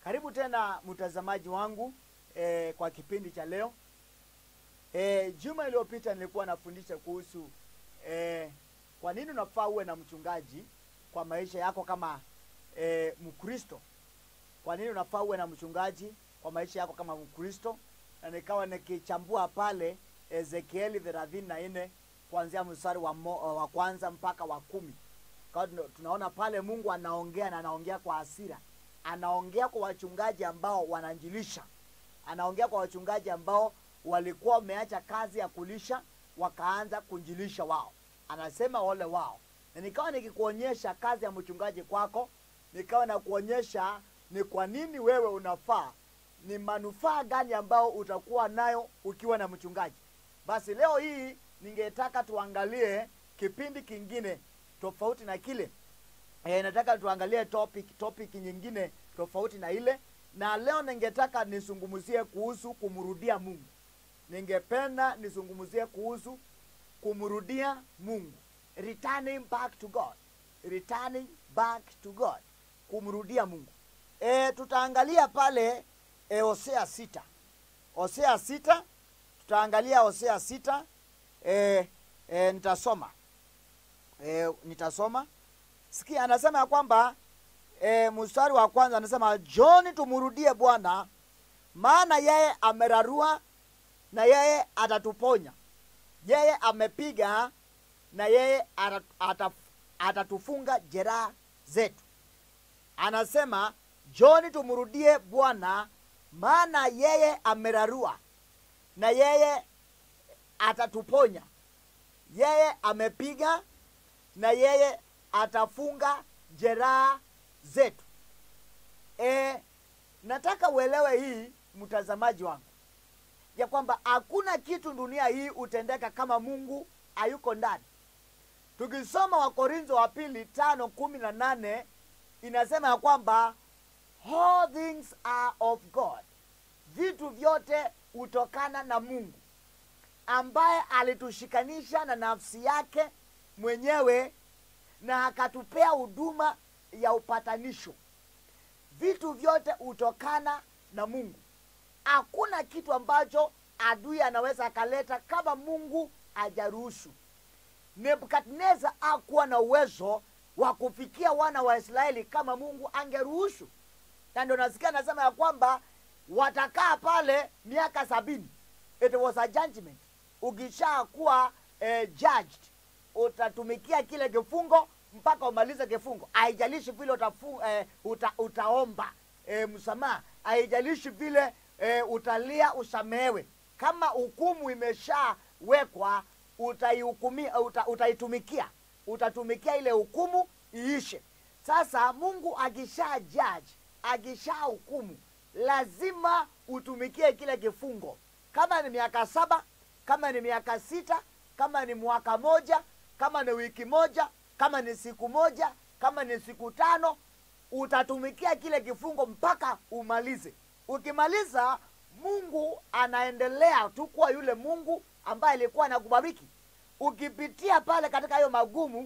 Karibu tena mtazamaji wangu e, kwa kipindi cha leo. E, juma iliyopita nilikuwa nafundisha kuhusu e, kwa nini unafaa uwe na mchungaji kwa maisha yako kama e, Mkristo. Kwa nini unafaa uwe na mchungaji kwa maisha yako kama Mkristo, na nikawa nikichambua pale Ezekieli thelathini na nne kuanzia mstari wa, mo, wa kwanza mpaka wa kumi. Kwa hiyo tunaona pale Mungu anaongea na anaongea kwa hasira, anaongea kwa wachungaji ambao wananjilisha, anaongea kwa wachungaji ambao walikuwa wameacha kazi ya kulisha wakaanza kunjilisha wao, anasema ole wao. Na nikawa nikikuonyesha kazi ya mchungaji kwako, nikawa nakuonyesha ni kwa nini wewe unafaa, ni manufaa gani ambao utakuwa nayo ukiwa na mchungaji. Basi leo hii ningetaka tuangalie kipindi kingine tofauti na kile e, nataka tuangalie topic topic nyingine tofauti na ile, na leo ningetaka nisungumzie kuhusu kumrudia Mungu. Ningependa nisungumzie kuhusu kumrudia Mungu, returning back to God, returning back to God, kumrudia Mungu. E, tutaangalia pale e, Hosea sita, Hosea sita, tutaangalia Hosea sita. E, e, nitasoma e, nitasoma sikia, anasema ya kwamba e, mstari wa kwanza anasema John, tumrudie Bwana, maana yeye amerarua na yeye atatuponya, yeye amepiga na yeye ataf, atatufunga jeraha zetu. Anasema John, tumrudie Bwana, maana yeye amerarua na yeye atatuponya, yeye amepiga na yeye atafunga jeraha zetu. E, nataka uelewe hii mtazamaji wangu ya kwamba hakuna kitu dunia hii utendeka kama Mungu hayuko ndani. Tukisoma Wakorintho wa pili tano kumi na nane inasema ya kwamba all things are of God, vitu vyote hutokana na Mungu ambaye alitushikanisha na nafsi yake mwenyewe na akatupea huduma ya upatanisho. Vitu vyote hutokana na Mungu. Hakuna kitu ambacho adui anaweza akaleta kama Mungu hajaruhusu. Nebukadneza hakuwa na uwezo wa kufikia wana wa Israeli kama Mungu angeruhusu, na ndio nasikia anasema ya kwamba watakaa pale miaka sabini. It was a judgment. Ukishakuwa eh, judged utatumikia kile kifungo mpaka umalize kifungo. Haijalishi vile utafu, eh, uta, utaomba eh, msamaha, haijalishi vile eh, utalia usamehewe. Kama hukumu imeshawekwa utaihukumia, uta, utaitumikia, utatumikia ile hukumu iishe. Sasa Mungu akisha judge, akisha hukumu, lazima utumikie kile kifungo, kama ni miaka saba, kama ni miaka sita, kama ni mwaka moja kama ni wiki moja, kama ni siku moja, kama ni siku tano, utatumikia kile kifungo mpaka umalize. Ukimaliza, Mungu anaendelea tu kuwa yule Mungu ambaye alikuwa anakubariki. Ukipitia pale katika hayo magumu,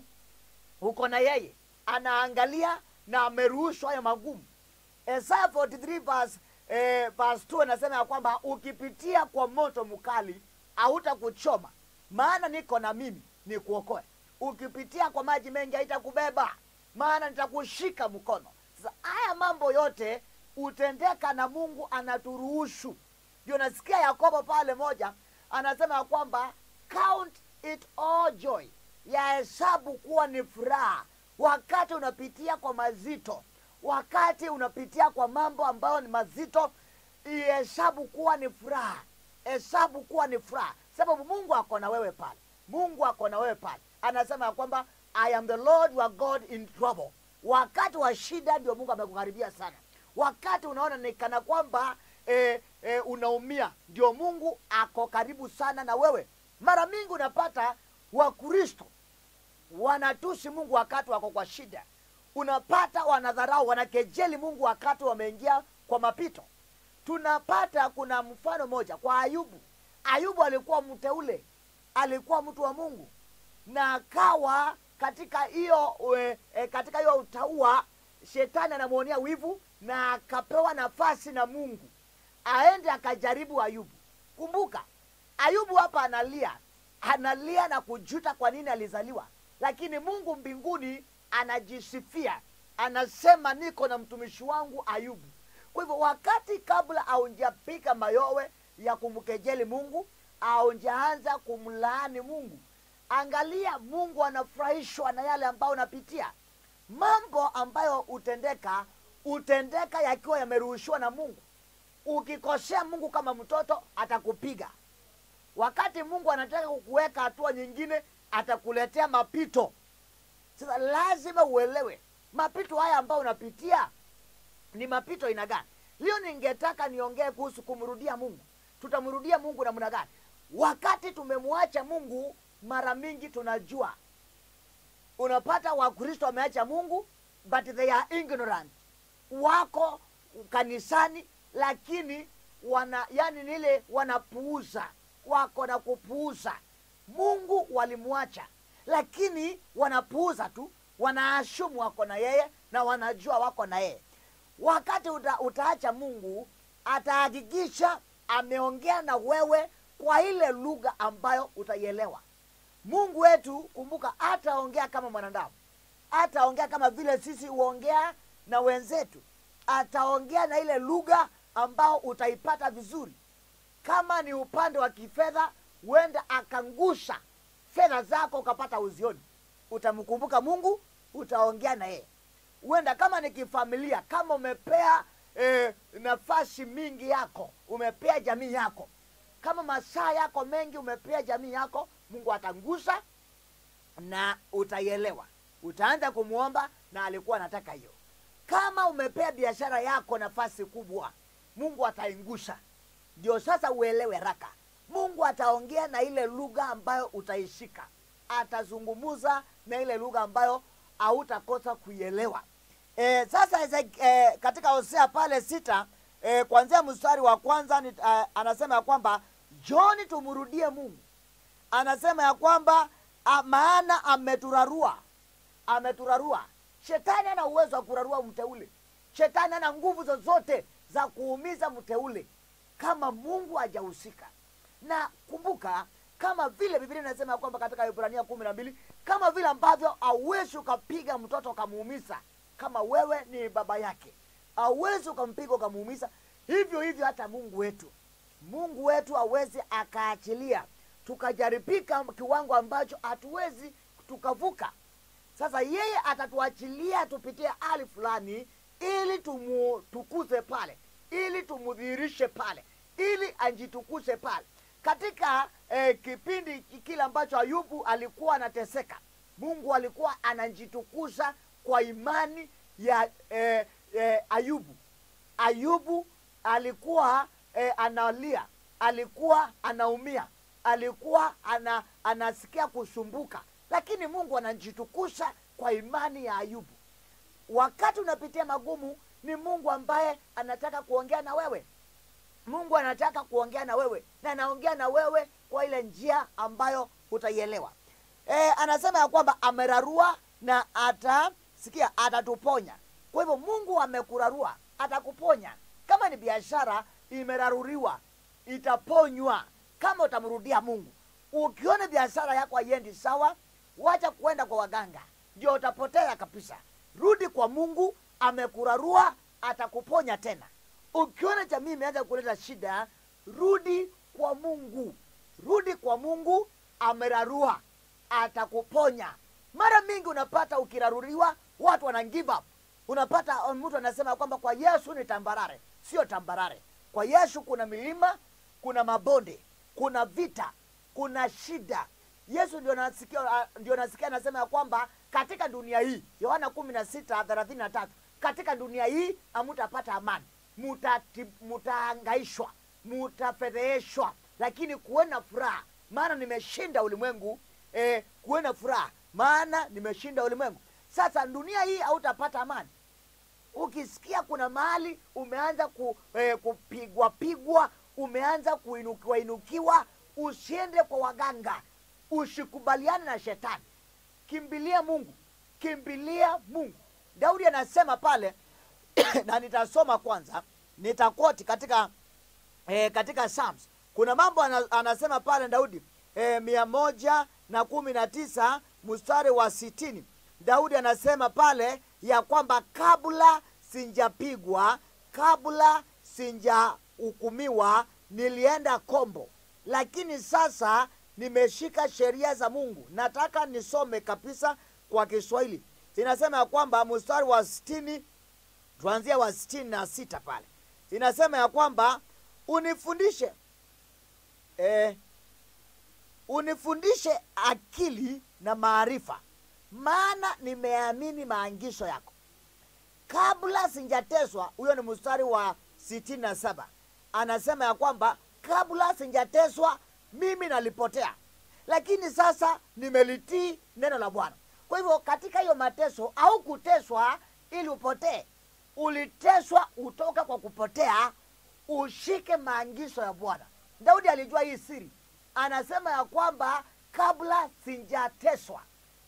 uko na yeye, anaangalia na ameruhusu hayo magumu. Isaya 43 verse, eh, verse 2 anasema ya kwamba ukipitia kwa moto mkali hautakuchoma, maana niko na mimi ni kuokoe. Ukipitia kwa maji mengi haitakubeba, maana nitakushika mkono. Sasa haya mambo yote hutendeka na Mungu anaturuhusu. Ndio nasikia Yakobo pale moja anasema ya kwamba count it all joy, yahesabu kuwa ni furaha wakati unapitia kwa mazito, wakati unapitia kwa mambo ambayo ni mazito, ihesabu kuwa ni furaha, hesabu kuwa ni furaha, sababu Mungu ako na wewe pale Mungu ako na wewe pale, anasema ya kwamba I am the Lord your God in trouble. Wakati wa shida ndio Mungu amekukaribia sana. Wakati unaona ni kana kwamba e, e, unaumia, ndio Mungu ako karibu sana na wewe. Mara mingi unapata Wakristo wanatusi Mungu wakati wako kwa shida, unapata wanadharau, wanakejeli Mungu wakati wameingia kwa mapito. Tunapata kuna mfano moja kwa Ayubu. Ayubu alikuwa mteule alikuwa mtu wa Mungu na akawa katika hiyo e, katika hiyo utaua, shetani anamwonea wivu na akapewa nafasi na mungu aende akajaribu ayubu kumbuka ayubu hapa analia analia na kujuta kwa nini alizaliwa lakini mungu mbinguni anajisifia anasema niko na mtumishi wangu ayubu kwa hivyo wakati kabla aunjapiga mayowe ya kumkejeli mungu aunjaanza kumlaani mungu angalia mungu anafurahishwa na yale ambayo unapitia mambo ambayo hutendeka hutendeka yakiwa yameruhushiwa na mungu ukikosea mungu kama mtoto atakupiga wakati mungu anataka kukuweka hatua nyingine atakuletea mapito sasa lazima uelewe mapito haya ambayo unapitia ni mapito aina gani leo ningetaka niongee kuhusu kumrudia mungu tutamrudia mungu namna gani wakati tumemwacha mungu mara mingi tunajua unapata wakristo wameacha mungu but they are ignorant wako kanisani lakini wana yani nile wanapuuza wako na kupuuza mungu walimwacha lakini wanapuuza tu wanaashumu wako na yeye na wanajua wako na yeye wakati uta, utaacha mungu atahakikisha ameongea na wewe kwa ile lugha ambayo utaielewa mungu wetu kumbuka ataongea kama mwanadamu ataongea kama vile sisi huongea na wenzetu ataongea na ile lugha ambao utaipata vizuri kama ni upande wa kifedha huenda akangusha fedha zako ukapata uzioni utamkumbuka mungu utaongea na yeye huenda kama ni kifamilia kama umepea eh, nafasi mingi yako umepea jamii yako kama masaa yako mengi umepea jamii yako mungu atangusa na utaielewa utaanza kumwomba na alikuwa anataka hiyo kama umepea biashara yako nafasi kubwa mungu ataingusha ndio sasa uelewe haraka mungu ataongea na ile lugha ambayo utaishika atazungumuza na ile lugha ambayo hautakosa kuielewa e, sasa Ezek- e, katika hosea pale sita e, kuanzia mstari wa kwanza ni, uh, anasema ya kwamba joni tumrudie mungu anasema ya kwamba a, maana ameturarua ameturarua shetani ana uwezo wa kurarua mteule shetani ana nguvu zozote za kuumiza mteule kama mungu hajahusika na kumbuka kama vile biblia inasema ya kwamba katika ibrania kumi na mbili kama vile ambavyo auwezi ukapiga mtoto ukamuumiza kama wewe ni baba yake auwezi ukampiga ukamuumiza hivyo hivyo hata mungu wetu mungu wetu awezi akaachilia tukajaribika kiwango ambacho hatuwezi tukavuka sasa yeye atatuachilia tupitie hali fulani ili tumutukuze pale ili tumudhihirishe pale ili anjitukuze pale katika eh, kipindi kile ambacho ayubu alikuwa anateseka mungu alikuwa anajitukuza kwa imani ya eh, eh, ayubu ayubu alikuwa eh, analia alikuwa anaumia alikuwa ana, anasikia kusumbuka lakini mungu anajitukuza kwa imani ya ayubu wakati unapitia magumu ni mungu ambaye anataka kuongea na wewe mungu anataka kuongea na wewe na anaongea na wewe kwa ile njia ambayo utaielewa e, anasema ya kwamba amerarua na atasikia atatuponya kwa hivyo mungu amekurarua atakuponya kama ni biashara imeraruriwa itaponywa kama utamrudia mungu ukiona biashara yako haiendi sawa wacha kuenda kwa waganga ndio utapotea kabisa rudi kwa mungu amekurarua atakuponya tena ukiona jamii imeanza kuleta shida rudi kwa mungu rudi kwa mungu amerarua atakuponya mara mingi unapata ukiraruriwa watu wana give up unapata uh, mtu anasema kwamba kwa yesu ni tambarare sio tambarare kwa yesu kuna milima kuna mabonde kuna vita kuna shida yesu ndio nasikia uh, ndio nasikia anasema ya kwamba katika dunia hii yohana kumi na sita thelathini na tatu katika dunia hii hamutapata amani Mutati- mutahangaishwa mutafedheheshwa lakini kuona furaha maana nimeshinda ulimwengu eh, kuona furaha maana nimeshinda ulimwengu sasa dunia hii hautapata amani ukisikia kuna mahali umeanza ku, eh, kupigwa pigwa umeanza kuinukiwa inukiwa usiende kwa waganga usikubaliane na shetani kimbilia mungu kimbilia mungu daudi anasema pale na nitasoma kwanza nitakoti katika e, katika Psalms kuna mambo ana, anasema pale Daudi e, mia moja na kumi na tisa mstari wa sitini Daudi anasema pale ya kwamba kabla sinjapigwa, kabla sinjahukumiwa, nilienda kombo, lakini sasa nimeshika sheria za Mungu. Nataka nisome kabisa kwa Kiswahili. Inasema ya kwamba mstari wa sitini, tuanzia wa sitini na sita pale inasema ya kwamba unifundishe eh, unifundishe akili na maarifa, maana nimeamini maangisho yako kabla sinjateswa. Huyo ni mstari wa sitini na saba. Anasema ya kwamba kabla sinjateswa mimi nalipotea, lakini sasa nimelitii neno la Bwana. Kwa hivyo katika hiyo mateso au kuteswa ili upotee, uliteswa utoka kwa kupotea, ushike maangizo ya Bwana. Daudi alijua hii siri, anasema ya kwamba kabla sinjateswa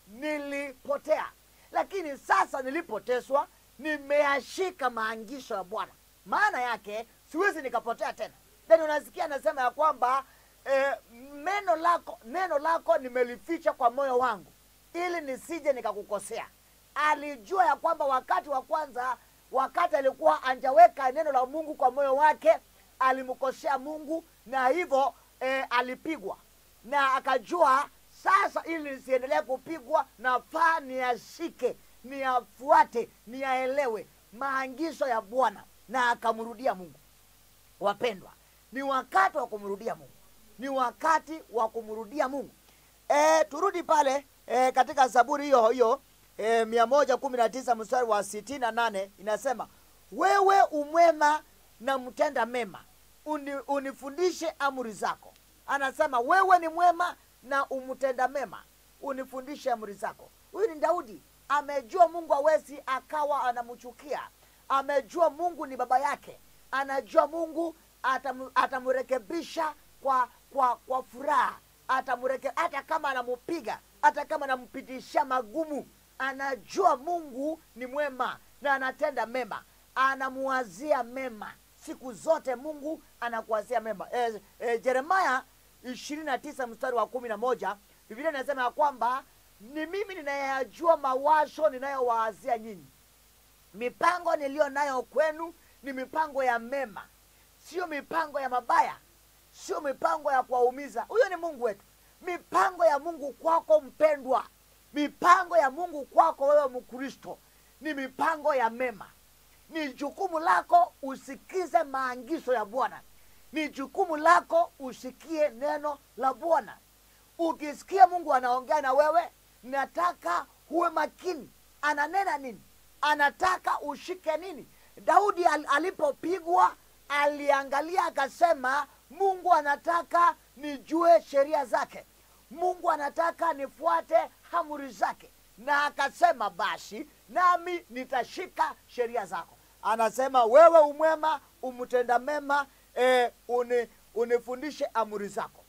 nilipotea, lakini sasa nilipoteswa nimeyashika maangisho ya Bwana. Maana yake siwezi nikapotea tena. Then unasikia anasema ya kwamba eh, neno lako neno lako nimelificha kwa moyo wangu ili nisije nikakukosea. Alijua ya kwamba wakati wa kwanza, wakati alikuwa anjaweka neno la Mungu kwa moyo wake, alimkosea Mungu na hivyo eh, alipigwa na akajua sasa, ili nisiendelee kupigwa, nafaa niyashike, niyafuate, niyaelewe maagizo ya Bwana, na akamrudia Mungu. Wapendwa, ni wakati wa kumrudia Mungu, ni wakati wa kumrudia Mungu. E, turudi pale e, katika Zaburi hiyo hiyo e, mia moja kumi na tisa mstari wa sitini na nane inasema wewe umwema na mtenda mema, uni, unifundishe amri zako. Anasema wewe ni mwema na umtenda mema, unifundishe amri zako. Huyu ni Daudi, amejua Mungu hawezi akawa anamchukia, amejua Mungu ni baba yake, anajua Mungu atam, atamrekebisha kwa kwa kwa furaha atamreke hata kama anamupiga, hata kama anampitisha magumu, anajua Mungu ni mwema na anatenda mema, anamuwazia mema siku zote. Mungu anakuwazia mema. E, e, Jeremaya ishirini na tisa mstari wa kumi na moja Biblia inasema ya kwamba ni mimi ninayajua mawazo ninayowaazia nyinyi, mipango niliyo nayo kwenu ni mipango ya mema, sio mipango ya mabaya sio mipango ya kuwaumiza. Huyo ni Mungu wetu. Mipango ya Mungu kwako mpendwa, mipango ya Mungu kwako wewe Mkristo ni mipango ya mema. Ni jukumu lako usikize maagizo ya Bwana, ni jukumu lako usikie neno la Bwana. Ukisikia Mungu anaongea na wewe, nataka uwe makini, ananena nini, anataka ushike nini. Daudi al alipopigwa aliangalia akasema, Mungu anataka nijue sheria zake, Mungu anataka nifuate amri zake, na akasema basi nami nitashika sheria zako. Anasema wewe umwema, umtenda mema, e, uni, unifundishe amri zako.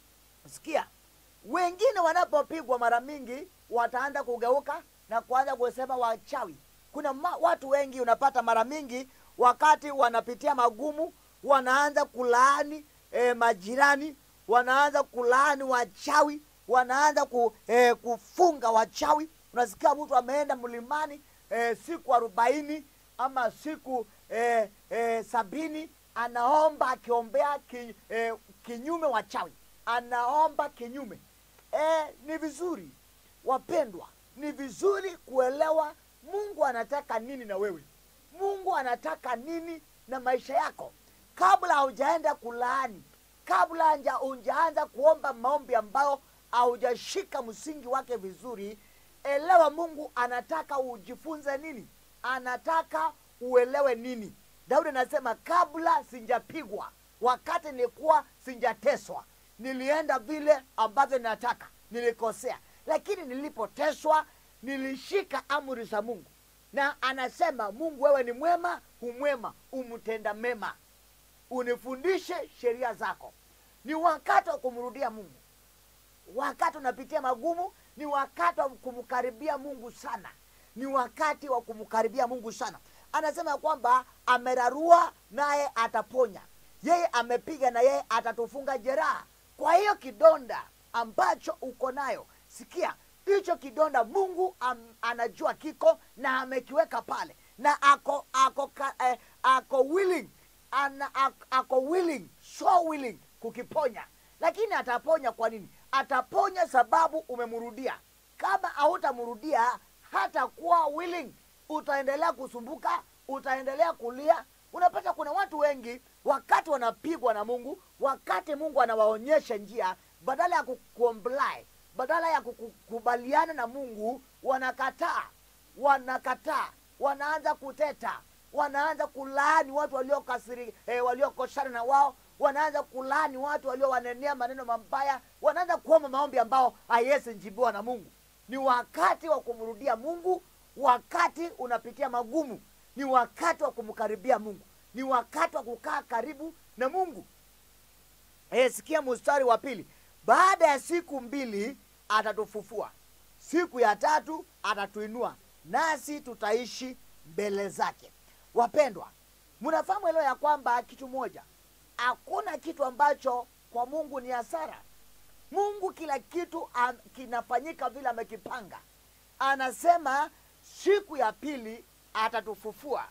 Sikia, wengine wanapopigwa mara mingi wataanza kugeuka na kuanza kusema wachawi. Kuna ma, watu wengi unapata mara mingi wakati wanapitia magumu wanaanza kulaani e, majirani, wanaanza kulaani wachawi, wanaanza ku, e, kufunga wachawi. Unasikia mtu ameenda mlimani e, siku arobaini ama siku e, e, sabini anaomba akiombea ki, e, kinyume wachawi, anaomba kinyume. E, ni vizuri wapendwa, ni vizuri kuelewa Mungu anataka nini na wewe. Mungu anataka nini na maisha yako kabla haujaenda kulaani, kabla hujaanza kuomba maombi ambayo haujashika msingi wake vizuri. Elewa Mungu anataka ujifunze nini, anataka uelewe nini. Daudi anasema kabla sinjapigwa, wakati nilikuwa sinjateswa, nilienda vile ambavyo nataka, nilikosea, lakini nilipoteswa nilishika amri za Mungu. Na anasema Mungu, wewe ni mwema, humwema, umtenda mema unifundishe sheria zako. Ni wakati wa kumrudia Mungu. Wakati unapitia magumu, ni wakati wa kumkaribia Mungu sana, ni wakati wa kumkaribia Mungu sana. anasema ya kwamba amerarua naye ataponya yeye amepiga na yeye atatufunga jeraha kwa hiyo kidonda ambacho uko nayo sikia hicho kidonda mungu am, anajua kiko na amekiweka pale na ako ako ka, eh, ako willing ana, ako, ako willing so willing kukiponya lakini ataponya kwa nini ataponya sababu umemrudia kama hautamrudia hatakuwa willing utaendelea kusumbuka utaendelea kulia unapata kuna watu wengi wakati wanapigwa na mungu wakati mungu anawaonyesha njia badala ya kucomply badala ya kukubaliana na mungu wanakataa wanakataa wanaanza kuteta wanaanza kulaani watu waliokasiri eh, waliokoshana na wao wanaanza kulaani watu waliowanenea maneno mabaya wanaanza kuomba maombi ambao haiwezi njibiwa na mungu ni wakati wa kumrudia mungu wakati unapitia magumu ni wakati wa kumkaribia mungu ni wakati wa kukaa karibu na mungu e, sikia mstari wa pili baada ya siku mbili atatufufua siku ya tatu atatuinua nasi tutaishi mbele zake wapendwa mnafahamu leo ya kwamba kitu moja hakuna kitu ambacho kwa mungu ni hasara mungu kila kitu am, kinafanyika vile amekipanga anasema siku ya pili atatufufua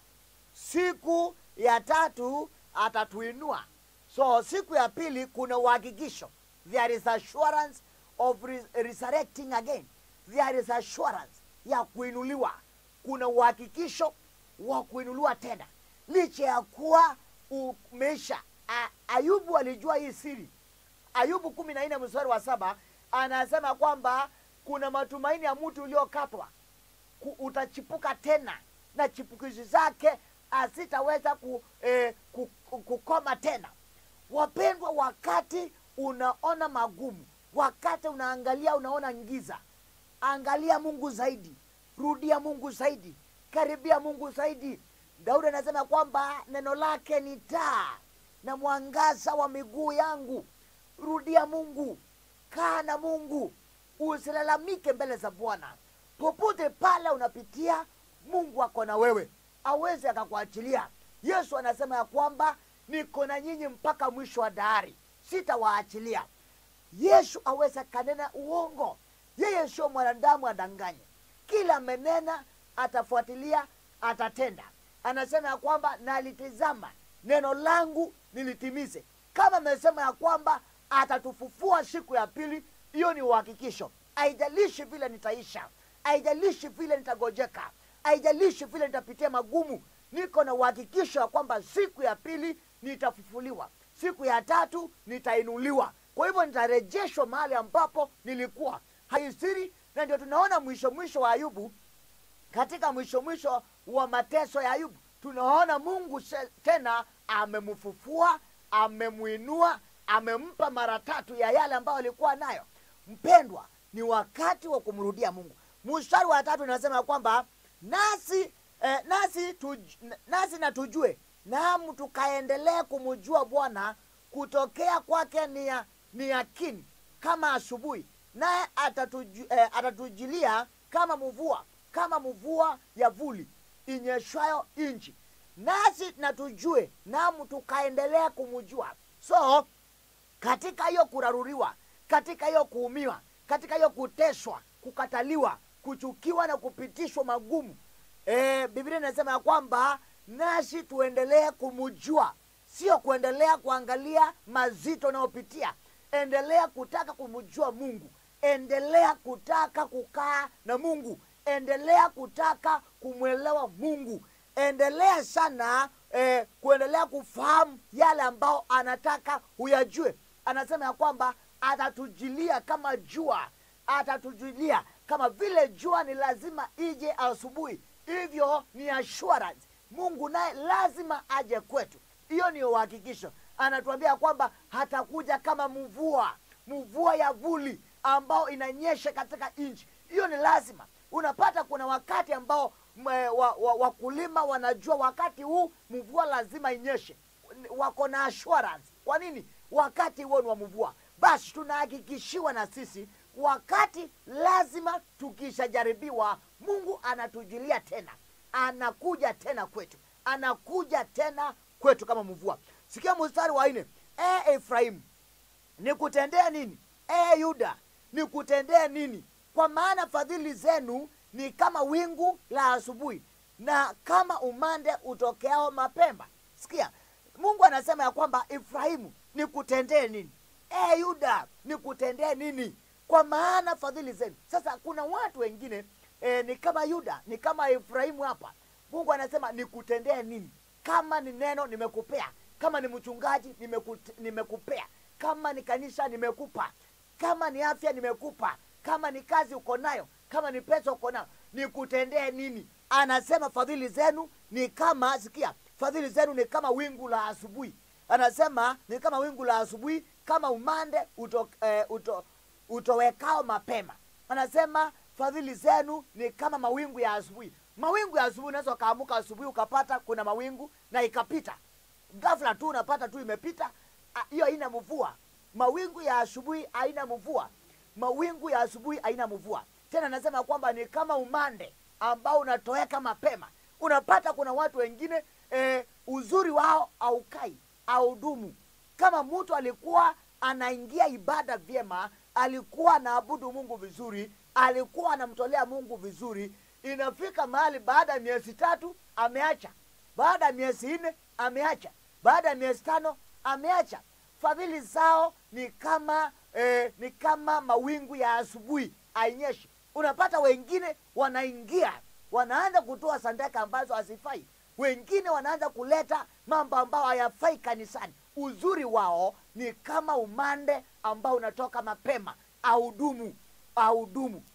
siku ya tatu atatuinua so siku ya pili kuna uhakikisho there is assurance of res resurrecting again there is assurance ya kuinuliwa kuna uhakikisho wa kuinuliwa tena licha ya kuwa umeisha A- ayubu alijua hii siri ayubu kumi na nne mstari wa saba anasema kwamba kuna matumaini ya mtu uliokatwa ku- utachipuka tena na chipukizi zake asitaweza ku, eh, ku, ku, kukoma tena wapendwa wakati unaona magumu wakati unaangalia unaona ngiza angalia mungu zaidi rudia mungu zaidi karibia mungu zaidi daudi anasema kwamba neno lake ni taa na mwangaza wa miguu yangu rudia mungu kaa na mungu usilalamike mbele za bwana popote pale unapitia mungu ako na wewe awezi akakuachilia yesu anasema ya kwamba niko na nyinyi mpaka mwisho wa dahari sitawaachilia yesu awezi akanena uongo yeye sio mwanadamu adanganye kila amenena atafuatilia atatenda anasema ya kwamba nalitizama neno langu nilitimize kama amesema ya kwamba atatufufua siku ya pili hiyo ni uhakikisho haijalishi vile nitaisha haijalishi vile nitagojeka haijalishi vile nitapitia magumu niko na uhakikisho ya kwamba siku ya pili nitafufuliwa siku ya tatu nitainuliwa kwa hivyo nitarejeshwa mahali ambapo nilikuwa haisiri na ndio tunaona mwisho mwisho wa ayubu katika mwisho mwisho wa mateso ya ayubu tunaona mungu se- tena amemfufua amemwinua amempa mara tatu ya yale ambayo alikuwa nayo mpendwa ni wakati wa kumrudia mungu mstari wa tatu inasema kwamba nasi eh, nasi, tuj, nasi na tujue naam tukaendelee kumjua bwana kutokea kwake ni, ya, ni yakini kama asubuhi naye atatuju, eh, atatujilia kama mvua kama mvua ya vuli inyeshwayo nchi nasi na tujue naam tukaendelea kumjua so katika hiyo kuraruriwa katika hiyo kuumiwa katika hiyo kuteswa kukataliwa kuchukiwa na kupitishwa magumu e, biblia inasema ya kwamba nasi tuendelee kumjua sio kuendelea kuangalia mazito unayopitia endelea kutaka kumjua mungu endelea kutaka kukaa na mungu endelea kutaka kumwelewa mungu endelea sana eh, kuendelea kufahamu yale ambao anataka huyajue anasema ya kwamba atatujilia kama jua atatujulia kama vile jua ni lazima ije asubuhi hivyo ni assurance mungu naye lazima aje kwetu hiyo ni uhakikisho anatuambia kwamba hatakuja kama mvua mvua ya vuli ambao inanyesha katika nchi hiyo ni lazima unapata kuna wakati ambao mwe- wa- wa- wakulima wanajua wakati huu mvua lazima inyeshe wako na assurance kwa nini wakati huo ni wa mvua basi tunahakikishiwa na sisi wakati lazima tukishajaribiwa mungu anatujilia tena anakuja tena kwetu anakuja tena kwetu kama mvua sikia mstari wa nne e efraimu nikutendee nini e yuda nikutendee nini kwa maana fadhili zenu ni kama wingu la asubuhi na kama umande utokeao mapemba sikia mungu anasema ya kwamba efraimu nikutendee nini e yuda nikutendee nini kwa maana fadhili zenu sasa kuna watu wengine e, ni kama yuda ni kama efraimu hapa mungu anasema nikutendee nini kama ni neno nimekupea kama ni mchungaji nimekute- nimekupea kama ni kanisa nimekupa kama ni afya nimekupa kama ni kazi uko nayo kama ni pesa uko nayo nikutendee nini anasema fadhili zenu ni kama sikia fadhili zenu ni kama wingu la asubuhi anasema ni kama wingu la asubuhi kama umande uto, eh, uto, utowekao mapema anasema fadhili zenu ni kama mawingu ya asubuhi mawingu ya asubuhi unaweza ukaamuka asubuhi ukapata kuna mawingu na ikapita ghafla tu unapata tu imepita Ah, hiyo haina mvua mawingu ya asubuhi haina mvua mawingu ya asubuhi haina mvua tena anasema kwamba ni kama umande ambao unatoweka mapema unapata kuna watu wengine eh, uzuri wao aukai audumu kama mtu alikuwa anaingia ibada vyema alikuwa anaabudu mungu vizuri alikuwa anamtolea mungu vizuri inafika mahali baada ya miezi tatu ameacha baada ya miezi nne ameacha baada ya miezi tano ameacha fadhili zao ni kama eh, ni kama mawingu ya asubuhi ainyeshi unapata wengine wanaingia wanaanza kutoa sadaka ambazo hazifai wengine wanaanza kuleta mambo ambayo hayafai kanisani uzuri wao ni kama umande ambao unatoka mapema audumu audumu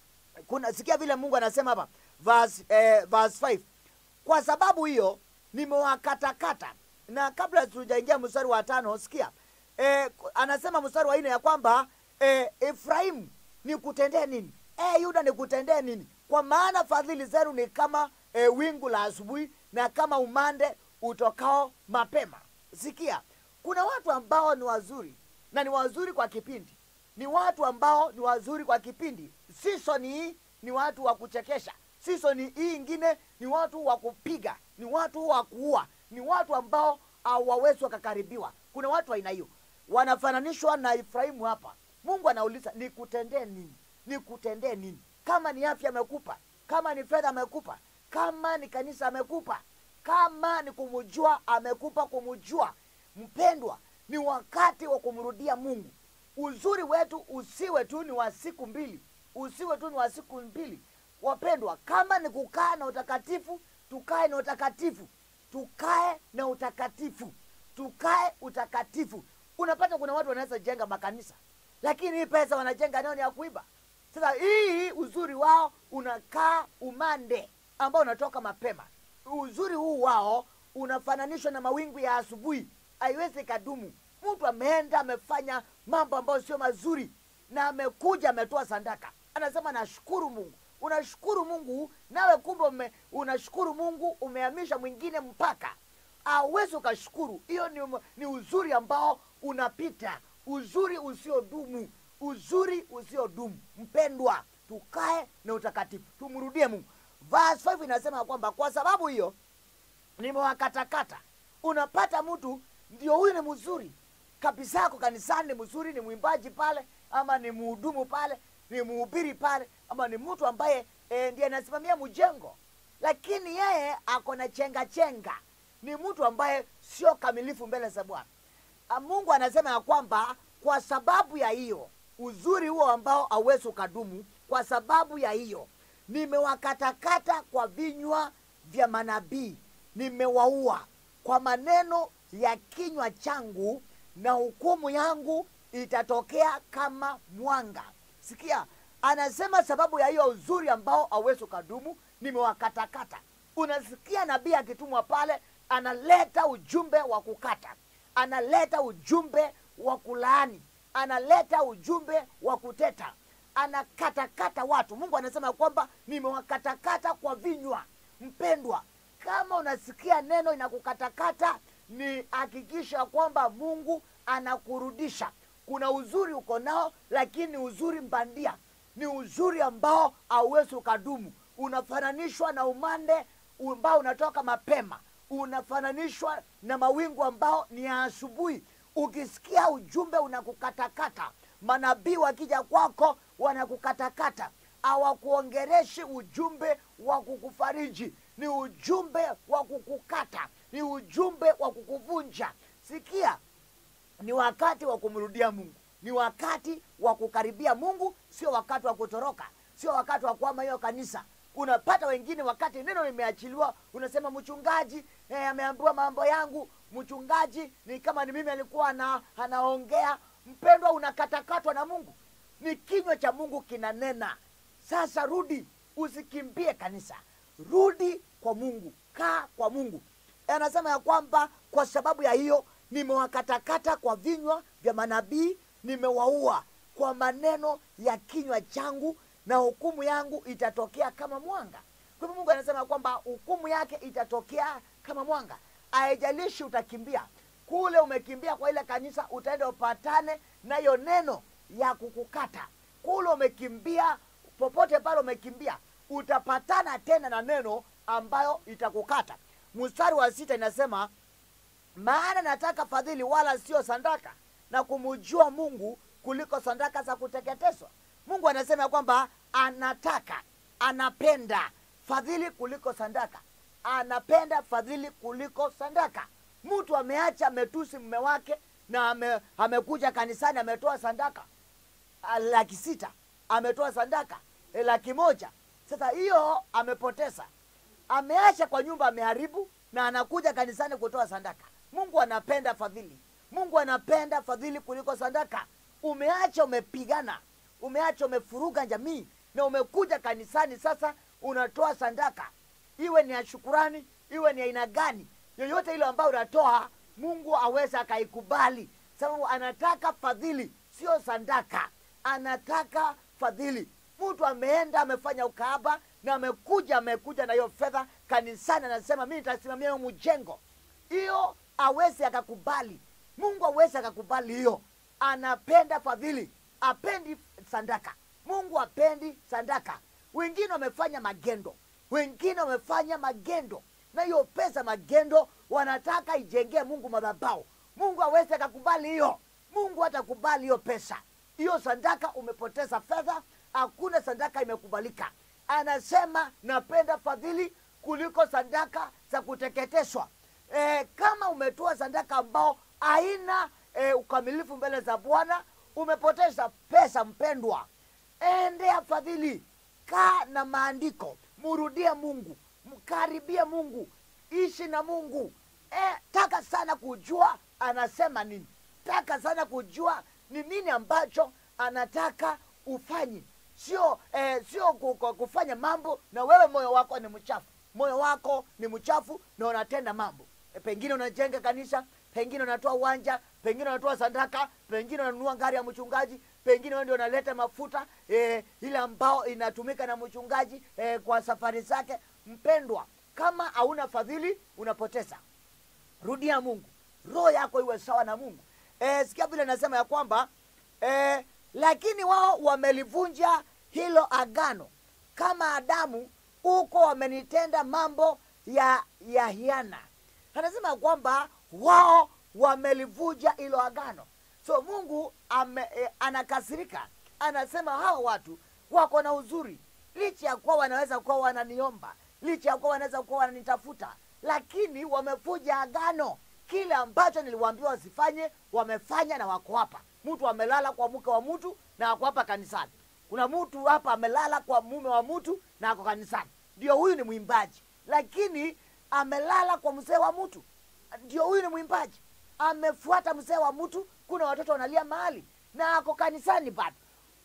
kuna sikia vile mungu anasema hapa verse, eh, verse 5 kwa sababu hiyo nimewakatakata na kabla tujaingia mstari wa tano sikia eh, anasema mstari wa nne ya kwamba eh, efraimu nikutendee nini eh, yuda nikutendee nini kwa maana fadhili zenu ni kama eh, wingu la asubuhi na kama umande utokao mapema sikia kuna watu ambao ni wazuri na ni wazuri kwa kipindi ni watu ambao ni wazuri kwa kipindi season hii ni watu wa kuchekesha season hii ingine ni watu wa kupiga ni watu wa kuua ni watu ambao hawawezi wakakaribiwa kuna watu wa aina hiyo wanafananishwa na efraimu hapa mungu anauliza nikutendee nini nikutendee nini kama ni afya amekupa kama ni fedha amekupa kama ni kanisa amekupa kama ni kumjua amekupa kumjua mpendwa ni wakati wa kumrudia mungu uzuri wetu usiwe tu ni wa siku mbili usiwe tu ni wa siku mbili wapendwa kama ni kukaa na utakatifu tukae na utakatifu tukae na utakatifu tukae utakatifu unapata kuna watu wanaweza jenga makanisa lakini hii pesa wanajenga nayo ni ya kuiba sasa hii uzuri wao unakaa umande ambao unatoka mapema uzuri huu wao unafananishwa na mawingu ya asubuhi haiwezi kadumu mtu ameenda amefanya mambo ambayo sio mazuri na amekuja ametoa sandaka anasema nashukuru mungu unashukuru mungu nawe kumbe ume, unashukuru mungu umehamisha mwingine mpaka awezi ukashukuru hiyo ni, ni uzuri ambao unapita uzuri usiodumu uzuri usiodumu mpendwa tukae na utakatifu tumrudie mungu verse 5 inasema kwamba kwa sababu hiyo nimewakatakata unapata mtu ndio huyu ni mzuri kabisa yako kanisani ni mzuri ni mwimbaji pale ama ni mhudumu pale ni mhubiri pale ama ni mtu ambaye e, ndiye anasimamia mjengo lakini yeye ako na chenga chenga ni mtu ambaye sio kamilifu mbele za bwana Ah, mungu anasema ya kwamba kwa sababu ya hiyo uzuri huo ambao hauwezi ukadumu kwa sababu ya hiyo nimewakatakata kwa vinywa vya manabii nimewaua kwa maneno ya kinywa changu na hukumu yangu itatokea kama mwanga sikia anasema sababu ya hiyo uzuri ambao hauwezi ukadumu nimewakatakata unasikia nabii akitumwa pale analeta ujumbe wa kukata analeta ujumbe wa kulaani analeta ujumbe wa kuteta anakatakata watu mungu anasema kwamba nimewakatakata kwa vinywa mpendwa kama unasikia neno inakukatakata ni hakikisha kwamba mungu anakurudisha kuna uzuri uko nao lakini ni uzuri mbandia ni uzuri ambao hauwezi ukadumu unafananishwa na umande ambao unatoka mapema unafananishwa na mawingu ambao ni ya asubuhi ukisikia ujumbe unakukatakata manabii wakija kwako wanakukatakata hawakuongereshi ujumbe wa kukufariji ni ujumbe wa kukukata ni ujumbe wa kukuvunja sikia ni wakati wa kumrudia mungu ni wakati wa kukaribia mungu sio wakati wa kutoroka sio wakati wa kuama hiyo kanisa unapata wengine wakati neno limeachiliwa unasema mchungaji eh, ameambiwa mambo yangu mchungaji ni kama ni mimi alikuwa ana, anaongea mpendwa unakatakatwa na mungu ni kinywa cha mungu kinanena sasa rudi usikimbie kanisa rudi kwa mungu kaa kwa mungu anasema ya kwamba kwa sababu ya hiyo nimewakatakata kwa vinywa vya manabii nimewaua kwa maneno ya kinywa changu na hukumu yangu itatokea kama mwanga kwa hivyo mungu anasema kwamba hukumu yake itatokea kama mwanga haijalishi utakimbia kule umekimbia kwa ile kanisa utaenda upatane nayo neno ya kukukata kule umekimbia popote pale umekimbia utapatana tena na neno ambayo itakukata mstari wa sita inasema maana nataka fadhili wala sio sandaka na kumujua mungu kuliko sandaka za kuteketezwa mungu anasema kwamba anataka anapenda fadhili kuliko sandaka anapenda fadhili kuliko sandaka mtu ameacha ametusi mme wake na ame, amekuja kanisani ametoa sandaka ah, laki sita ametoa sandaka eh, laki moja sasa hiyo amepoteza ameacha kwa nyumba ameharibu na anakuja kanisani kutoa sadaka mungu anapenda fadhili mungu anapenda fadhili kuliko sadaka umeacha umepigana umeacha umefuruga jamii na umekuja kanisani sasa unatoa sadaka iwe ni ya shukurani iwe ni aina gani yoyote ile ambayo unatoa mungu aweze akaikubali sababu anataka fadhili sio sadaka anataka fadhili mtu ameenda amefanya ukaaba na amekuja amekuja na hiyo fedha kanisani anasema mi nitasimamia hiyo mjengo hiyo awezi akakubali mungu awezi akakubali hiyo anapenda fadhili apendi sandaka mungu apendi sandaka wengine wamefanya magendo wengine wamefanya magendo na hiyo pesa magendo wanataka ijengee mungu madhabao mungu awezi akakubali hiyo mungu hatakubali hiyo pesa hiyo sandaka umepoteza fedha hakuna sandaka imekubalika anasema napenda fadhili kuliko sadaka za kuteketeshwa e, kama umetoa sadaka ambao haina e, ukamilifu mbele za bwana umepoteza pesa mpendwa endea fadhili kaa na maandiko murudie mungu mkaribie mungu ishi na mungu e, taka sana kujua anasema nini taka sana kujua ni nini ambacho anataka ufanye sio eh, sio ku- ku- kufanya mambo na wewe moyo wako ni mchafu moyo wako ni mchafu na unatenda mambo e, pengine unajenga kanisa pengine unatoa uwanja pengine unatoa sadaka pengine unanunua gari ya mchungaji pengine wewe ndio unaleta mafuta e, ile ambao inatumika na mchungaji e, kwa safari zake mpendwa kama hauna fadhili unapoteza rudia mungu roho yako iwe sawa na mungu e, sikia vile nasema ya kwamba e, lakini wao wamelivunja hilo agano kama adamu huko wamenitenda mambo ya ya hiana anasema ya kwamba wao wamelivunja hilo agano so mungu ame, e, anakasirika anasema hawa watu wako na uzuri licha ya kuwa wanaweza kuwa wananiomba licha ya kuwa wanaweza kuwa wananitafuta lakini wamevuja agano kile ambacho niliwaambiwa wasifanye wamefanya na wako hapa mtu amelala kwa mke wa mtu na ako hapa kanisani kuna mtu hapa amelala kwa mume wa mtu na ako kanisani ndio huyu ni mwimbaji lakini amelala kwa mzee wa mtu ndio huyu ni mwimbaji amefuata mzee wa mtu kuna watoto wanalia mahali na ako kanisani bado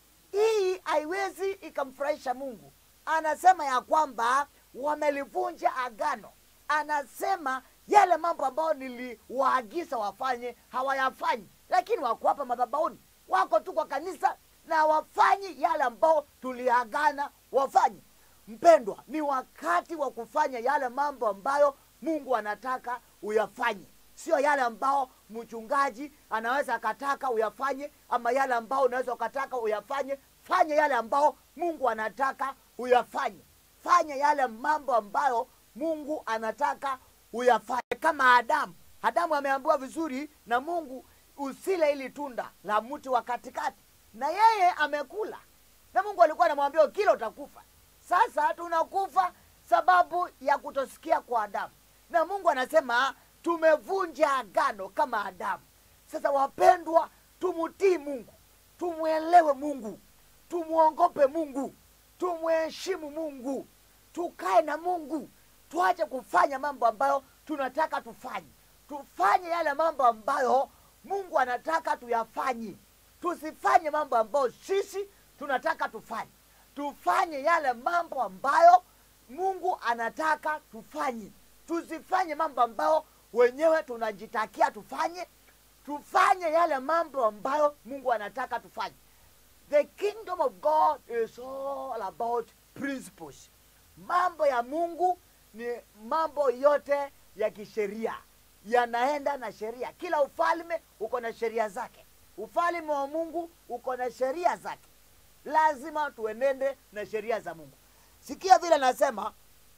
hii haiwezi ikamfurahisha mungu anasema ya kwamba wamelivunja agano anasema yale mambo ambayo niliwaagiza wafanye hawayafanyi lakini wako hapa madhabauni wako tu kwa kanisa na hawafanyi yale ambao tuliagana wafanye mpendwa ni wakati wa kufanya yale mambo ambayo mungu anataka uyafanye sio yale ambao mchungaji anaweza akataka uyafanye ama yale ambao unaweza ukataka uyafanye fanya yale ambao mungu anataka uyafanye fanya yale mambo ambayo mungu anataka uyafanye kama adamu adamu ameambiwa vizuri na mungu usile ili tunda la mti wa katikati na yeye amekula na mungu alikuwa anamwambia kila utakufa sasa tunakufa sababu ya kutosikia kwa adamu na mungu anasema tumevunja agano kama adamu sasa wapendwa tumutii mungu tumwelewe mungu tumwongope mungu tumheshimu mungu tukae na mungu tuache kufanya mambo ambayo tunataka tufanye tufanye yale mambo ambayo mungu anataka tuyafanye tusifanye mambo ambayo sisi tunataka tufanye tufanye yale mambo ambayo mungu anataka tufanye tusifanye mambo ambayo wenyewe tunajitakia tufanye tufanye yale mambo ambayo mungu anataka tufanye the kingdom of god is all about principles mambo ya mungu ni mambo yote ya kisheria yanaenda na sheria kila ufalme uko na sheria zake ufalme wa mungu uko na sheria zake lazima tuenende na sheria za mungu sikia vile nasema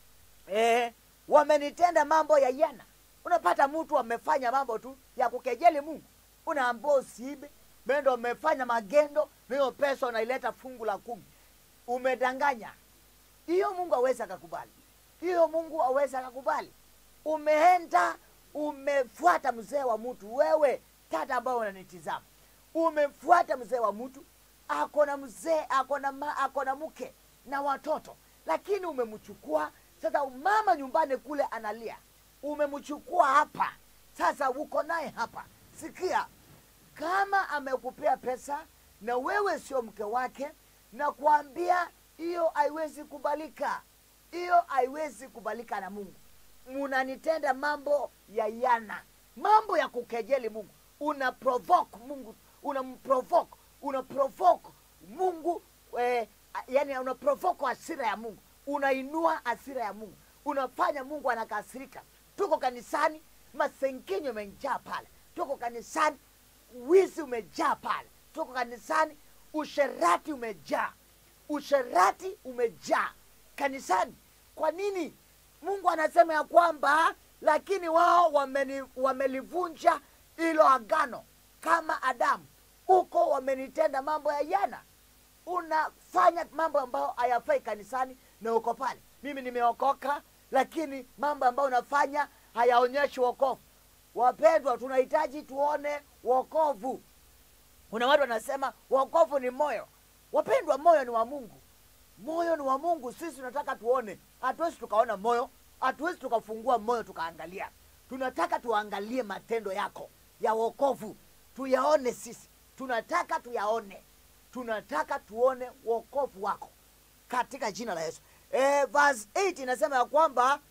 eh, wamenitenda mambo ya yana unapata mtu amefanya mambo tu ya kukejeli mungu unaambua usiibe mendo umefanya magendo na hiyo pesa unaileta fungu la kumi umedanganya hiyo mungu awezi akakubali hiyo mungu awezi akakubali umeenda umefuata mzee wa mtu wewe tata ambao unanitizama umefuata mzee wa mtu ako na mzee ako na ma, ako na mke na watoto lakini umemchukua sasa mama nyumbani kule analia umemchukua hapa sasa uko naye hapa sikia kama amekupea pesa na wewe sio mke wake na kuambia hiyo haiwezi kubalika hiyo haiwezi kubalika na mungu munanitenda mambo ya yana mambo ya kukejeli mungu una provoke mungu unamprovoke una provoke mungu eh, yani una provoke hasira ya mungu unainua hasira ya mungu unafanya mungu anakasirika tuko kanisani masengenyo imejaa pale tuko kanisani wizi umejaa pale tuko kanisani usherati umejaa usherati umejaa kanisani kwa nini mungu anasema ya kwamba lakini wao wameni, wamelivunja hilo agano kama adamu huko wamenitenda mambo ya jana unafanya mambo ambayo hayafai kanisani na uko pale mimi nimeokoka lakini mambo ambayo unafanya hayaonyeshi wokovu wapendwa tunahitaji tuone wokovu kuna watu wanasema wokovu ni moyo wapendwa moyo ni wa mungu moyo ni wa mungu sisi tunataka tuone hatuwezi tukaona moyo hatuwezi tukafungua moyo tukaangalia tunataka tuangalie matendo yako ya wokovu tuyaone sisi tunataka tuyaone tunataka tuone wokovu wako katika jina la yesu e, verse 8 inasema ya kwamba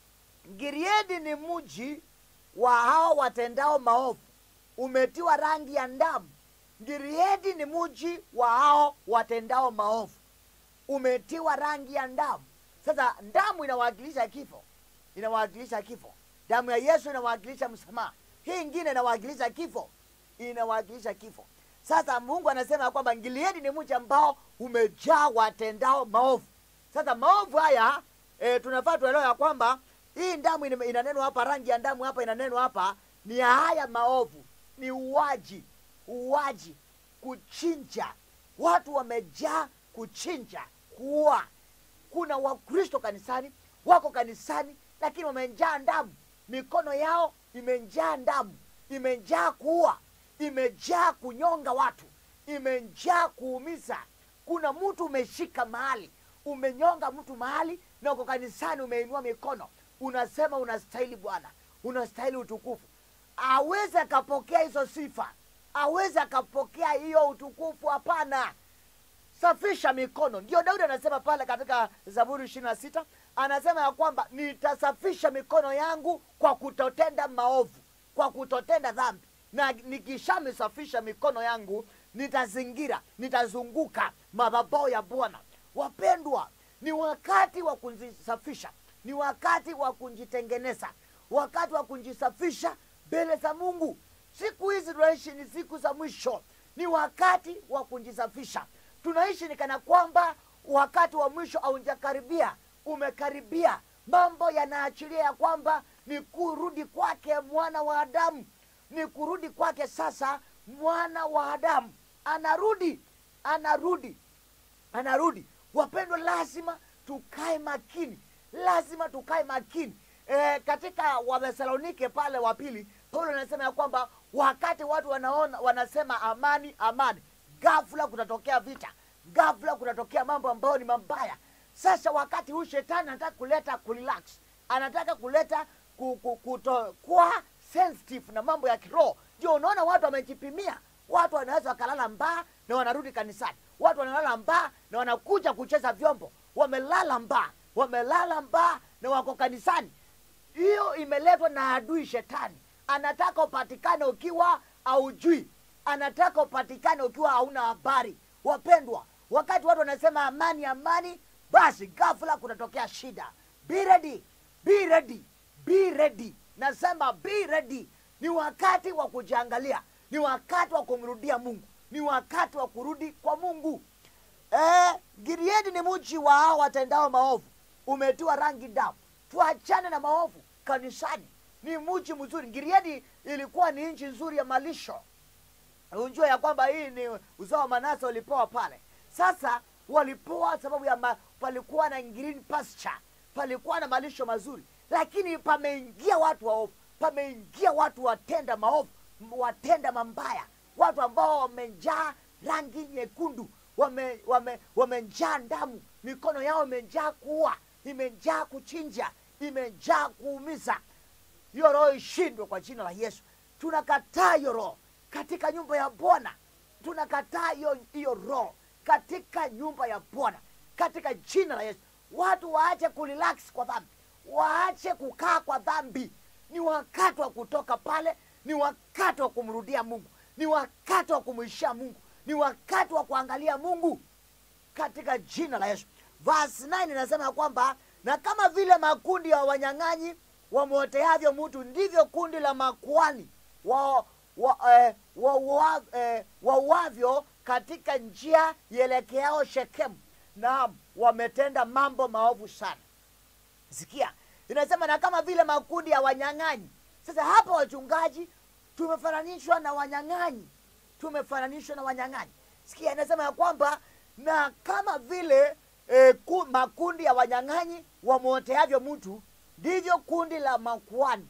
giriedi ni mji wa hao watendao maovu umetiwa rangi ya ndamu giriedi ni mji wa hao watendao maovu umetiwa rangi ya ndamu sasa ndamu inawakilisha kifo inawakilisha kifo damu ya yesu inawakilisha msamaha hii ingine inawakilisha kifo inawakilisha kifo sasa mungu anasema kwamba ngiliedi ni mji ambao umejaa watendao maovu sasa maovu haya e, tunafaa tuelewa ya kwamba hii ndamu ina- inanenwa hapa rangi ya ndamu hapa inanenwa hapa ni ya haya maovu ni uwaji uwaji kuchinja watu wamejaa kuchinja kuua kuna wakristo kanisani wako kanisani lakini wamejaa ndamu mikono yao imejaa ndamu imejaa kuua imejaa kunyonga watu imejaa kuumiza kuna mtu umeshika mahali umenyonga mtu mahali na uko kanisani umeinua mikono unasema unastahili bwana unastahili utukufu awezi akapokea hizo sifa awezi akapokea hiyo utukufu hapana safisha mikono ndio daudi anasema pale katika zaburi ishiri na sita anasema ya kwamba nitasafisha mikono yangu kwa kutotenda maovu kwa kutotenda dhambi na nikishamisafisha mikono yangu nitazingira nitazunguka madhabao ya bwana wapendwa ni wakati wa kujisafisha ni wakati wa kujitengeneza wakati wa kujisafisha mbele za mungu siku hizi tunaishi ni siku za mwisho ni wakati wa kujisafisha tunaishi ni kana kwamba wakati wa mwisho haujakaribia umekaribia mambo yanaachilia ya kwamba ni kurudi kwake mwana wa adamu ni kurudi kwake sasa mwana wa adamu anarudi anarudi anarudi wapendwa lazima tukae makini lazima tukae makini e, katika wathesalonike pale wa pili paulo anasema ya kwamba wakati watu wanaona wanasema amani amani ghafla kutatokea vita ghafla kutatokea mambo ambayo ni mabaya sasa wakati huu shetani anataka kuleta kurelax anataka kuleta ku- ku- kutokuwa sensitive na mambo ya kiroho ndio unaona watu wamejipimia watu wanaweza wakalala mbaa na wanarudi kanisani watu wanalala mbaa na wanakuja kucheza vyombo wamelala mbaa wamelala mbaa na wako kanisani hiyo imeletwa na adui shetani anataka upatikane ukiwa aujui anataka upatikane ukiwa hauna habari wapendwa wakati watu wanasema amani amani basi ghafla kunatokea shida be ready be ready be ready nasema be ready ni wakati wa kujiangalia ni wakati wa kumrudia mungu ni wakati wa kurudi kwa mungu eh, gileadi ni mji wa hao watendao maovu umetiwa rangi damu tuachane na maovu kanisani ni mji mzuri gileadi ilikuwa ni nchi nzuri ya malisho unjua ya kwamba hii ni uzao wa manase walipewa pale sasa walipewa sababu ya ma, palikuwa na green pasture palikuwa na malisho mazuri lakini pameingia watu waovu pameingia watu watenda maovu m- watenda mambaya watu ambao wamejaa rangi nyekundu wame, wame, wamejaa damu mikono yao imejaa kuua imejaa kuchinja imejaa kuumiza hiyo roho ishindwe kwa jina la yesu tunakataa hiyo roho katika nyumba ya bwana tunakataa hiyo hiyo roho katika nyumba ya bwana katika jina la yesu watu waache kurelax kwa dhambi waache kukaa kwa dhambi ni wakati wa kutoka pale ni wakati wa kumrudia mungu ni wakati wa kumwishia mungu ni wakati wa kuangalia mungu katika jina la yesu verse 9 inasema ya kwamba na kama vile makundi ya wanyang'anyi wamwoteavyo mtu ndivyo kundi la makuani wa, wa, eh, wa, wa, eh, wauavyo katika njia ielekeao shekemu naam wametenda mambo maovu sana sikia inasema na kama vile makundi ya wanyang'anyi sasa hapa wachungaji tumefananishwa na wanyang'anyi tumefananishwa na wanyang'anyi sikia inasema ya kwamba na kama vile e, ku, makundi ya wanyang'anyi wamwoteavyo mtu ndivyo kundi la makuani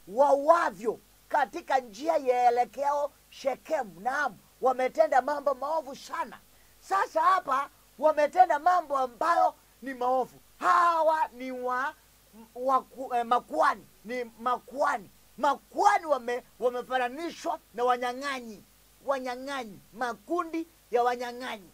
wauavyo katika njia yaelekeo shekemu naam wametenda mambo maovu sana sasa hapa wametenda mambo ambayo ni maovu hawa ni wa, wa eh, makuani ni makuani makuani wame, wamefananishwa na wanyang'anyi wanyang'anyi makundi ya wanyang'anyi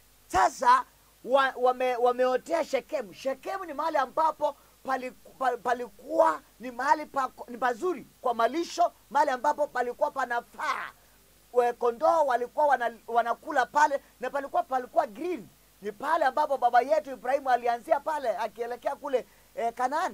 sasa wa, wame, wameotea shekemu shekemu ni mahali ambapo paliku- pa- palikuwa ni mahali pa, ni pazuri kwa malisho mahali ambapo palikuwa panafaa We- kondoo walikuwa wana, wanakula pale na palikuwa palikuwa green ni pale ambapo baba yetu ibrahimu alianzia pale akielekea kule eh, kanaani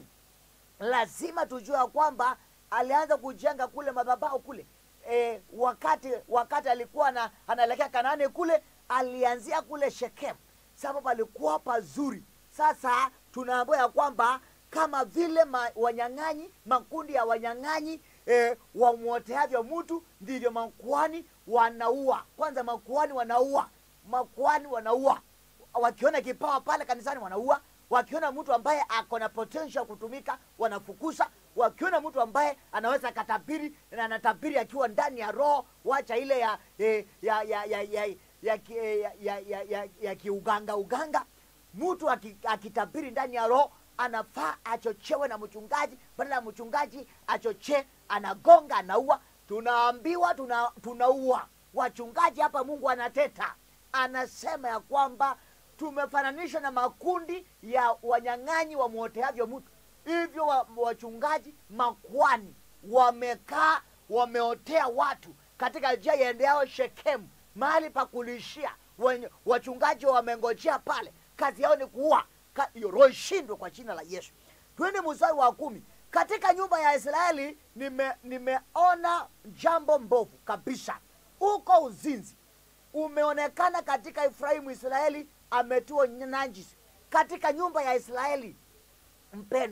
lazima tujue ya kwamba alianza kujenga kule madhabahu kule e, wakati wakati alikuwa na, anaelekea kanaani kule alianzia kule shekemu sababu alikuwa pazuri sasa tunaambiwa ya kwamba kama vile ma, wanyang'anyi makundi ya wanyang'anyi e, wamwoteavyo mtu ndivyo makuani wanaua kwanza makuani wanaua makuani wanaua wakiona kipawa pale kanisani wanaua wakiona mtu ambaye ako na potential kutumika wanafukuza wakiona mtu ambaye anaweza katabiri na anatabiri akiwa ndani ya roho wacha ile ya eh, ya ya ya ya ya ki- eh, ya ya ya ya ya kiuganga uganga mtu aki- akitabiri ndani ya roho anafaa achochewe na mchungaji badala ya mchungaji achochee anagonga anaua tunaambiwa tuna, tunaua wachungaji hapa mungu anateta anasema ya kwamba tumefananishwa na makundi ya wanyang'anyi wamwoteavyo mtu hivyo wa, wachungaji makwani wamekaa wameotea watu katika njia iendeao shekemu mahali pa kulishia Wenye- wachungaji wamengojea pale kazi yao ni kuua Ka- hiyo roho ishindwe kwa jina la yesu twende mstari wa kumi katika nyumba ya israeli nime, nimeona jambo mbovu kabisa huko uzinzi umeonekana katika efraimu israeli ametiwa najisi katika nyumba ya israeli mpendwa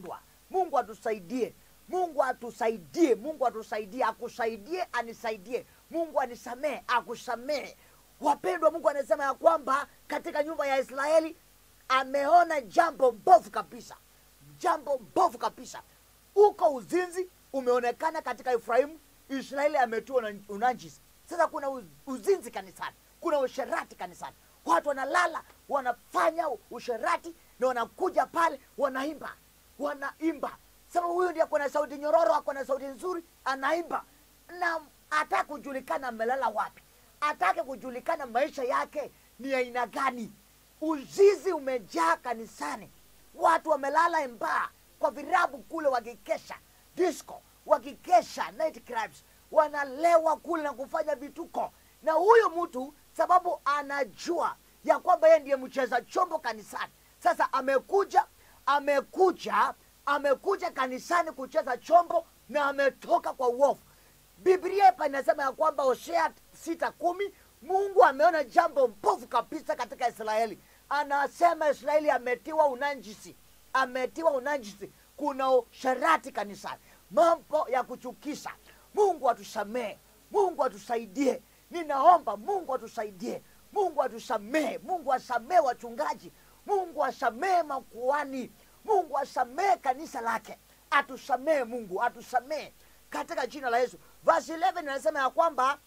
mungu atusaidie mungu atusaidie mungu atusaidie akusaidie anisaidie mungu anisamehe akusamehe wapendwa mungu anasema ya kwamba katika nyumba ya israeli ameona jambo mbovu kabisa jambo mbovu kabisa uko uzinzi umeonekana katika efraimu israeli ametiwa na unajisi sasa kuna uz- uzinzi kanisani kuna usherati kanisani watu wanalala wanafanya usherati na wanakuja pale wanaimba wanaimba sababu huyu ndiye ako na sauti nyororo ako na sauti nzuri anaimba na atake kujulikana amelala wapi atake kujulikana maisha yake ni aina gani uzizi umejaa kanisani watu wamelala mbaa kwa virabu kule wakikesha disco wakikesha night clubs wanalewa kule na kufanya vituko na huyu mtu sababu anajua ya kwamba yeye ndiye mcheza chombo kanisani sasa amekuja amekuja amekuja kanisani kucheza chombo na ametoka kwa uovu biblia hapa inasema ya kwamba hosea sita kumi mungu ameona jambo mbovu kabisa katika israeli anasema israeli ametiwa unanjisi ametiwa unanjisi kuna usharati kanisani mambo ya kuchukisha mungu atusamehe mungu atusaidie ninaomba mungu atusaidie mungu atusamehe mungu asamehe wachungaji mungu asamehe makuani mungu asamehe kanisa lake atusamehe mungu atusamehe katika jina la yesu verse 11 inasema ya kwamba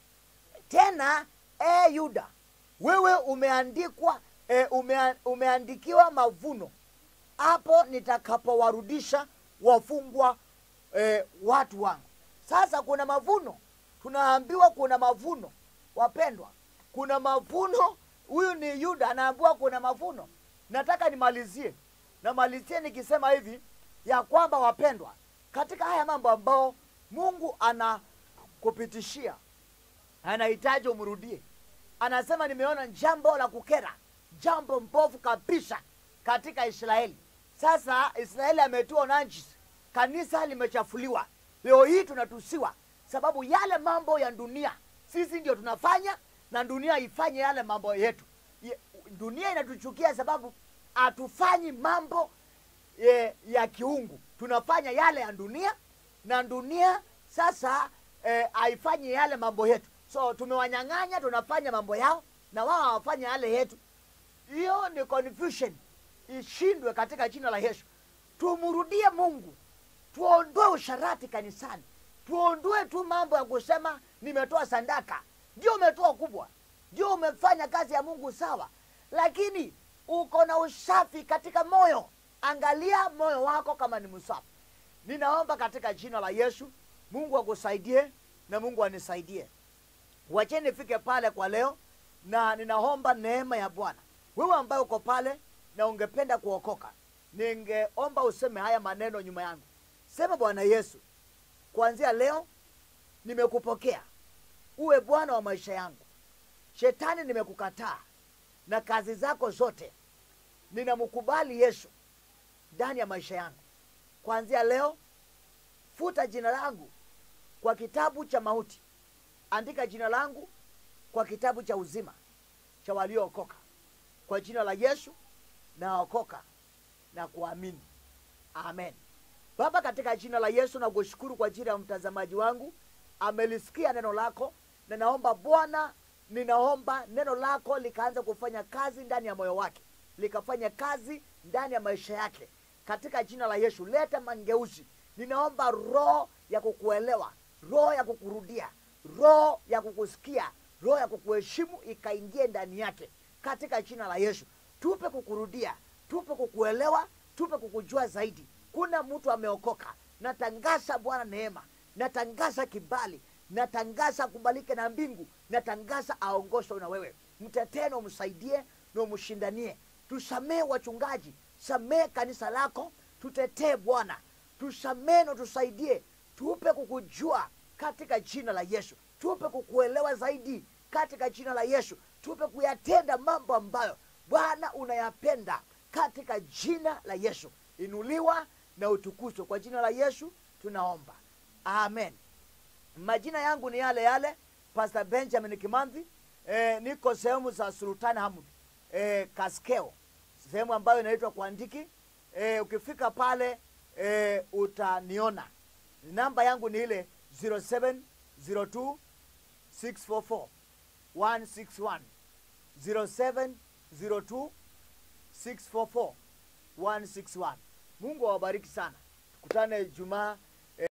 tena e yuda wewe umeandikwa e, umea, umeandikiwa mavuno hapo nitakapowarudisha wafungwa e, watu wangu sasa kuna mavuno tunaambiwa kuna mavuno wapendwa kuna mavuno huyu ni yuda anaambiwa kuna mavuno nataka nimalizie namalizie nikisema hivi ya kwamba wapendwa katika haya mambo ambao mungu anakupitishia anahitaji umrudie anasema nimeona jambo la kukera jambo mbovu kabisa katika israeli sasa israeli ametiwa unajisi kanisa limechafuliwa leo hii tunatusiwa sababu yale mambo ya dunia sisi ndio tunafanya na dunia ifanye yale mambo yetu Ye- dunia inatuchukia sababu hatufanyi mambo e, ya kiungu tunafanya yale ya dunia na dunia sasa eh, haifanyi yale mambo yetu so tumewanyang'anya tunafanya mambo yao na wao hawafanya yale yetu hiyo ni confusion ishindwe katika jina la yesu tumrudie mungu tuondoe usharati kanisani tuondoe tu mambo ya kusema nimetoa sandaka ndio umetoa kubwa ndio umefanya kazi ya mungu sawa lakini uko na usafi katika moyo angalia moyo wako kama ni msafi ninaomba katika jina la yesu mungu akusaidie na mungu anisaidie wacheni nifike pale kwa leo na ninaomba neema ya bwana wewe ambaye uko pale na ungependa kuokoka ningeomba useme haya maneno nyuma yangu sema bwana yesu kuanzia leo nimekupokea uwe bwana wa maisha yangu shetani nimekukataa na kazi zako zote ninamkubali yesu ndani ya maisha yangu kuanzia leo futa jina langu kwa kitabu cha mauti andika jina langu kwa kitabu cha uzima cha waliookoka kwa jina la yesu naokoka na kuamini amen baba katika jina la yesu na kushukuru kwa ajili ya mtazamaji wangu amelisikia neno lako na naomba bwana ninaomba neno lako likaanza kufanya kazi ndani ya moyo wake likafanya kazi ndani ya maisha yake katika jina la yesu leta mangeuzi ninaomba roho ya kukuelewa roho ya kukurudia roho ya kukusikia roho ya kukuheshimu ikaingie ndani yake katika jina la yesu tupe kukurudia tupe kukuelewa tupe kukujua zaidi kuna mtu ameokoka natangaza bwana neema natangaza kibali natangaza akubalike na mbingu natangaza aongozwe na wewe mtetee na umsaidie na umshindanie tusamee wachungaji samee kanisa lako tutetee bwana tusamee na tusaidie tupe kukujua katika jina la yesu tupe kukuelewa zaidi katika jina la yesu tupe kuyatenda mambo ambayo bwana unayapenda katika jina la yesu inuliwa na utukuzwe kwa jina la yesu tunaomba amen majina yangu ni yale yale pastor benjamin kimanzi e, niko sehemu za sultan hamud e, kaskeo sehemu ambayo inaitwa kuandiki e, ukifika pale e, utaniona namba yangu ni ile 0702 644 161 0702 644 161 mungu awabariki sana tukutane jumaa